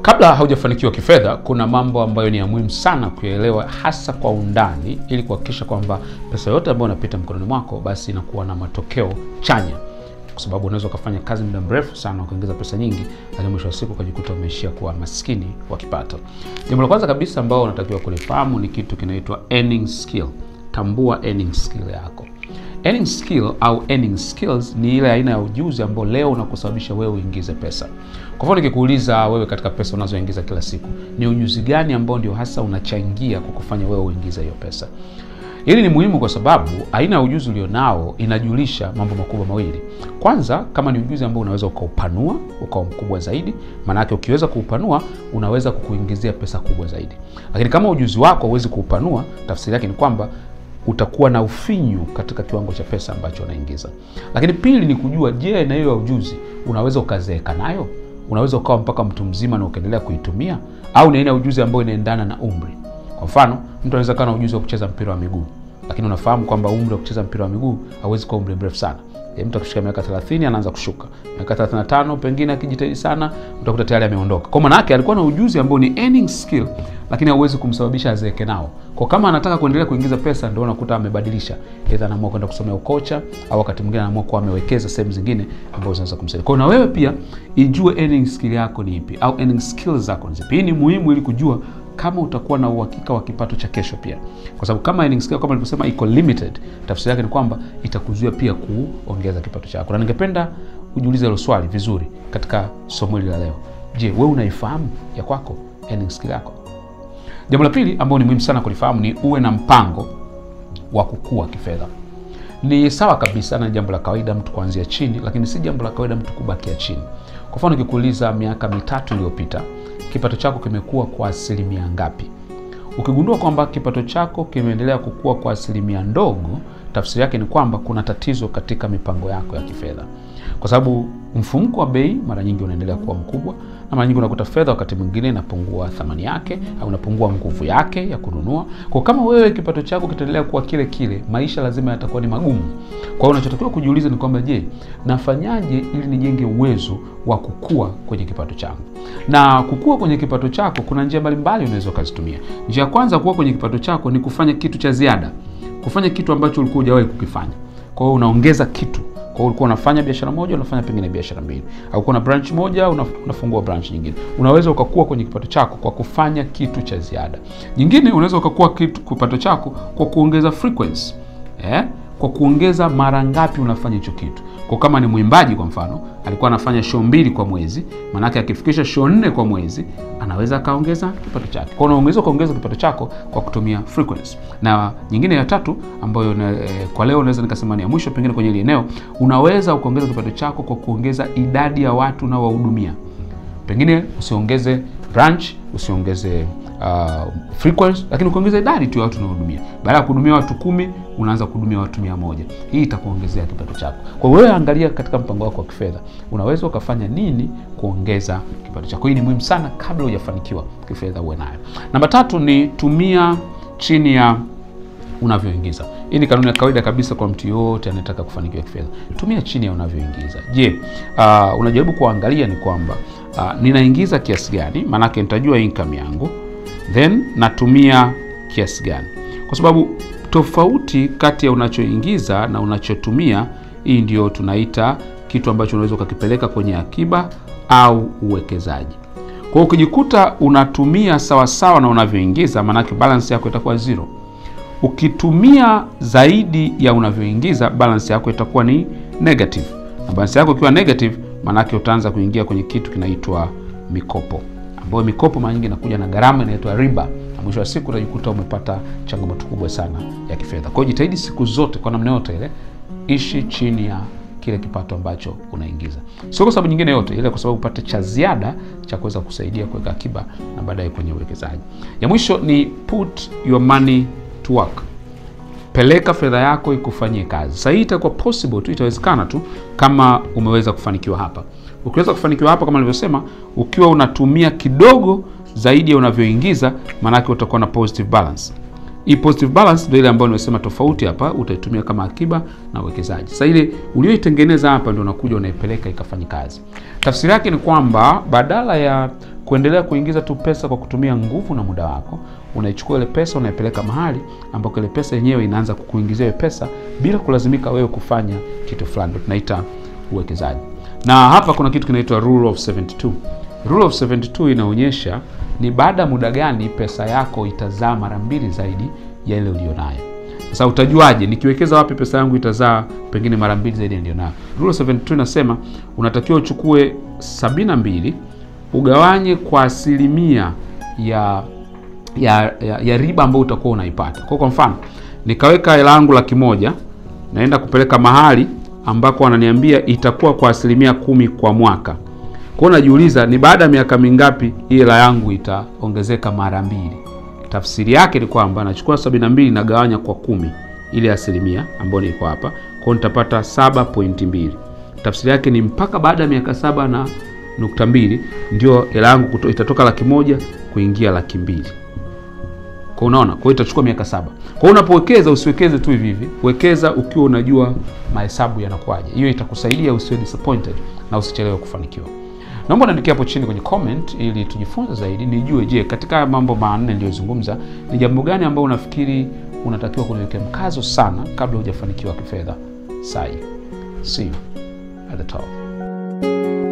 Kabla haujafanikiwa kifedha, kuna mambo ambayo ni ya muhimu sana kuyaelewa, hasa kwa undani, ili kuhakikisha kwamba pesa yote ambayo inapita mkononi mwako basi inakuwa na matokeo chanya, kwa sababu unaweza ukafanya kazi muda mrefu sana ukaongeza pesa nyingi, lakini mwisho wa siku ukajikuta umeishia kuwa maskini wa kipato. Jambo la kwanza kabisa ambao unatakiwa kulifahamu ni kitu kinaitwa earning skill. Tambua earning skill yako. Earning skill au earning skills ni ile aina ya ujuzi ambao leo unakusababisha wewe uingize pesa. Kwa mfano nikikuuliza wewe, katika pesa unazoingiza kila siku, ni ujuzi gani ambao ndio hasa unachangia kwa kufanya wewe uingize hiyo pesa? Hili ni muhimu kwa sababu aina ya ujuzi ulionao inajulisha mambo makubwa mawili. Kwanza, kama ni ujuzi ambao unaweza ukaupanua ukawa mkubwa zaidi, maana yake ukiweza kuupanua unaweza kukuingizia pesa kubwa zaidi. Lakini kama ujuzi wako huwezi kuupanua, tafsiri yake ni kwamba utakuwa na ufinyu katika kiwango cha pesa ambacho unaingiza. Lakini pili ni kujua, je, aina hiyo ya ujuzi unaweza ukazeeka nayo? Unaweza ukawa mpaka mtu mzima na ukaendelea kuitumia, au ni aina ya ujuzi ambayo inaendana na umri? Kwa mfano, mtu anaweza kuwa na ujuzi wa kucheza mpira wa miguu, lakini unafahamu kwamba umri wa kucheza mpira wa miguu hauwezi kuwa umri mrefu sana. E, mtu akifika miaka 30 anaanza kushuka. Miaka 35 pengine akijitahidi sana utakuta tayari ameondoka. Kwa maana yake alikuwa na ujuzi ambao ni earning skill, lakini hauwezi kumsababisha azeeke nao. Kwa kama anataka kuendelea kuingiza pesa, ndio unakuta amebadilisha, aidha anaamua kwenda kusomea ukocha au wakati mwingine anaamua kuwa amewekeza sehemu zingine ambazo zinaweza kumsaidia. Kwa hiyo na wewe pia ijue earning skill yako ni ipi au earning skills zako ni zipi. Hii ni muhimu ili kujua kama utakuwa na uhakika wa kipato cha kesho pia, kwa sababu kama earning skill kama nilivyosema iko limited, tafsiri yake ni kwamba itakuzuia pia kuongeza kipato chako. Na ningependa ujiulize hilo swali vizuri katika somo hili la leo. Je, wewe unaifahamu ya kwako earning skill yako? Jambo la pili ambalo ni muhimu sana kulifahamu ni uwe na mpango wa kukua kifedha. Ni sawa kabisa na jambo la kawaida mtu kuanzia chini, lakini si jambo la kawaida mtu kubakia chini. Kwa mfano, nikikuuliza miaka mitatu iliyopita kipato chako kimekuwa kwa asilimia ngapi? Ukigundua kwamba kipato chako kimeendelea kukua kwa asilimia ndogo, tafsiri yake ni kwamba kuna tatizo katika mipango yako ya kifedha, kwa sababu mfumuko wa bei mara nyingi unaendelea kuwa mkubwa, na mara nyingi unakuta fedha wakati mwingine inapungua thamani yake au inapungua nguvu yake ya kununua. Kwa kama wewe kipato chako kitaendelea kuwa kile kile, maisha lazima yatakuwa ni magumu. Kwa hiyo unachotakiwa kujiuliza ni kwamba, je, nafanyaje ili nijenge uwezo wa kukua kwenye kipato changu? Na kukua kwenye kipato chako kuna njia mbalimbali unaweza ukazitumia. Njia ya kwanza kukua kwenye kipato chako ni kufanya kitu cha ziada, kufanya kitu ambacho ulikuwa hujawahi kukifanya. Kwa hiyo unaongeza kitu kwa hiyo ulikuwa unafanya biashara moja, unafanya pengine biashara mbili, au kuna branch moja, unafungua branch nyingine. Unaweza ukakua kwenye kipato chako kwa kufanya kitu cha ziada. Nyingine unaweza ukakua kitu kipato chako kwa kuongeza frequency eh, kwa kuongeza mara ngapi unafanya hicho kitu. Kwa kama ni mwimbaji kwa mfano, alikuwa anafanya show mbili kwa mwezi, maanake akifikisha show nne kwa mwezi anaweza akaongeza kipato chake. Kwa unaweza ukaongeza kipato chako kwa kutumia frequency. Na nyingine ya tatu ambayo na, eh, kwa leo naweza nikasema ni ya mwisho pengine kwenye ile eneo, unaweza ukaongeza kipato chako kwa kuongeza idadi ya watu unaowahudumia. Pengine usiongeze branch, usiongeze uh, frequency, lakini ukiongeza idadi tu ya watu unaohudumia. Baada ya kuhudumia watu kumi unaanza kuhudumia watu mia moja. Hii itakuongezea kipato chako. Kwa hiyo wewe angalia katika mpango wako wa kifedha, unaweza ukafanya nini kuongeza kipato chako. Hii ni muhimu sana kabla hujafanikiwa kifedha, uwe nayo. Namba tatu ni tumia chini ya unavyoingiza. Hii ni kanuni ya kawaida kabisa kwa mtu yoyote anayetaka kufanikiwa kifedha. Tumia chini ya unavyoingiza. Je, uh, unajaribu kuangalia ni kwamba uh, ninaingiza kiasi gani? Maanake nitajua income yangu, then natumia kiasi gani, kwa sababu tofauti kati ya unachoingiza na unachotumia, hii ndio tunaita kitu ambacho unaweza ukakipeleka kwenye akiba au uwekezaji. Kwa hiyo ukijikuta unatumia sawasawa na unavyoingiza, maanake balance yako itakuwa zero. Ukitumia zaidi ya unavyoingiza, balance yako itakuwa ni negative, na balance yako ikiwa negative, maanake utaanza kuingia kwenye kitu kinaitwa mikopo, ambayo mikopo mara nyingi inakuja na gharama inaitwa riba, na mwisho wa siku utajikuta umepata changamoto kubwa sana ya kifedha. Kwa hiyo jitahidi siku zote, kwa namna yote ile, ishi chini ya kile kipato ambacho unaingiza, sio kwa sababu nyingine yote ile, kwa sababu upate cha ziada cha kuweza kusaidia kuweka akiba na baadaye kwenye uwekezaji. Ya mwisho ni put your money to work. Peleka fedha yako ikufanyie kazi. Sasa hii itakuwa possible tu, itawezekana tu kama umeweza kufanikiwa hapa. Ukiweza kufanikiwa hapa, kama nilivyosema, ukiwa unatumia kidogo zaidi ya unavyoingiza, maanake utakuwa na positive balance. Hii positive balance ndio ile ambayo nimesema tofauti hapa, utaitumia kama akiba na uwekezaji. Sasa ile ulioitengeneza hapa ndio unakuja unaipeleka ikafanya kazi. Tafsiri yake ni kwamba badala ya kuendelea kuingiza tu pesa kwa kutumia nguvu na muda wako, unaichukua ile pesa unaipeleka mahali ambako ile pesa yenyewe inaanza kukuingizia ile pesa bila kulazimika wewe kufanya kitu fulani, ndio tunaita uwekezaji. Na hapa kuna kitu kinaitwa rule of 72. Rule of 72 inaonyesha ni baada ya muda gani pesa yako itazaa mara mbili zaidi ya ile ulionayo. Sasa utajuaje nikiwekeza wapi pesa yangu itazaa pengine mara mbili zaidi ya nilionayo? Rule of 72 inasema unatakiwa uchukue 72 ugawanye kwa asilimia ya ya, ya, ya riba ambayo utakuwa unaipata. Kwa kwa mfano, nikaweka hela yangu laki moja naenda kupeleka mahali ambako wananiambia itakuwa kwa asilimia kumi kwa mwaka. Kwa hiyo najiuliza ni baada ya miaka mingapi hii hela yangu itaongezeka mara mbili. Tafsiri yake ni kwamba nachukua sabini na mbili nagawanya kwa kumi ile asilimia ambayo niko hapa, kwa hiyo nitapata 7.2. Tafsiri yake ni mpaka baada ya miaka saba na nukta mbili ndio hela yangu kuto- itatoka laki moja kuingia laki mbili. Kwa unaona, kwa hiyo itachukua miaka saba. Kwa hiyo unapowekeza usiwekeze tu hivi hivi, wekeza ukiwa unajua mahesabu yanakuwaje. Hiyo itakusaidia usiwe disappointed na usichelewe kufanikiwa. Naomba niandikie hapo chini kwenye comment ili tujifunze zaidi, nijue, je, katika haya mambo manne niliyozungumza ni jambo gani ambao unafikiri unatakiwa kuliwekea mkazo sana kabla hujafanikiwa kifedha. Sai, see you at the top.